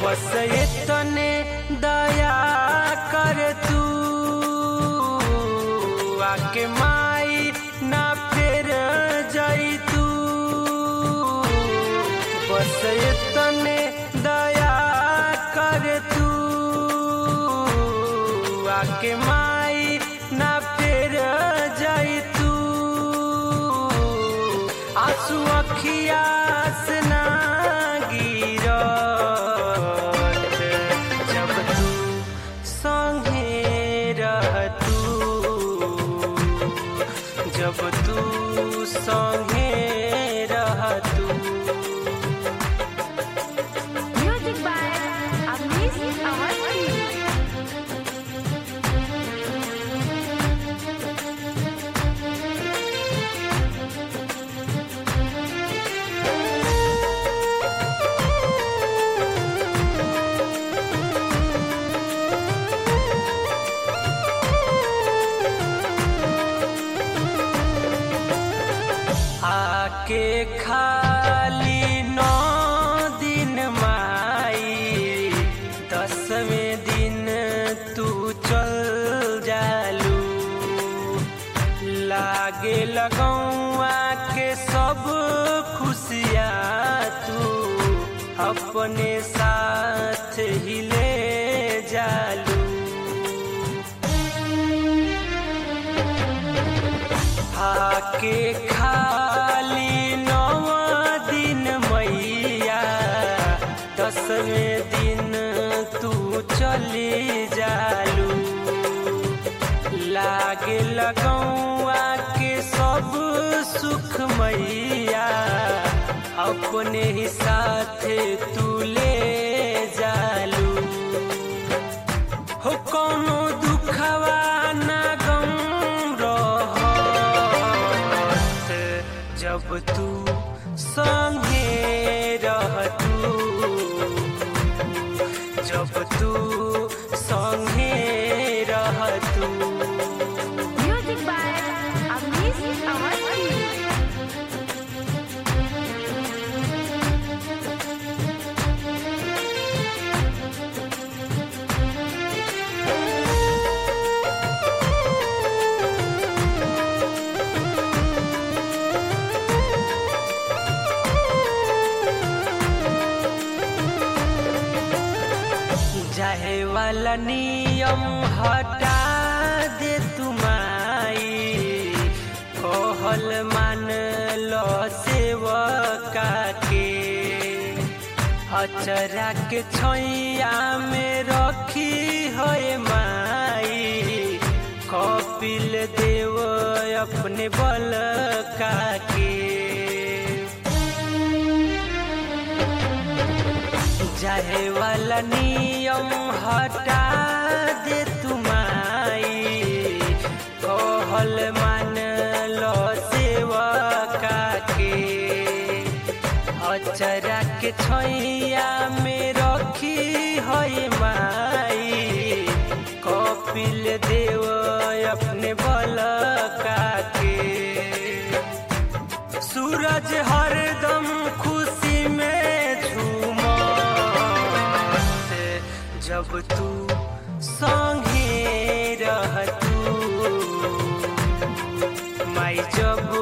बस इतने दया कर तू आके माई ना फिर जाई तू बस इतने दया कर तू आके माई ना फिर जाई तू आंसू अखिया से ना गिरत जब तू संगे रह तू जब तू संगे रह तू Music by Avnish Awasthi. आके खाली नौ दिन माई दसवें दिन तू चल जालू लागे लगौआ के सब खुशियाँ तू अपने साथ ही ले जालू आके खाली नौ दिन मैया दसवें दिन तू चली जालू लागे लगौआ के सब सुख मैया अपने ही साथ तू ले जालू हो कोनो दुखवा ना गम रहत जब तू संगे रह तू जब तू संगे रह तू Music by Avnish Awasthi. जाहे वाला नियम हटा दे तुमाई कहल मान लो सेवका के अचरा के छैया में रखी है माई कपिल देव अपने बल का के जाहे वाला नियम हटा दे तुमाई कहल मान लो सेवका के अचरा के छैया में रखी है माई कपिल देव अपने बल का के सूरज हरदम खुशी में झूमत जब तू संगे रह तू माई जब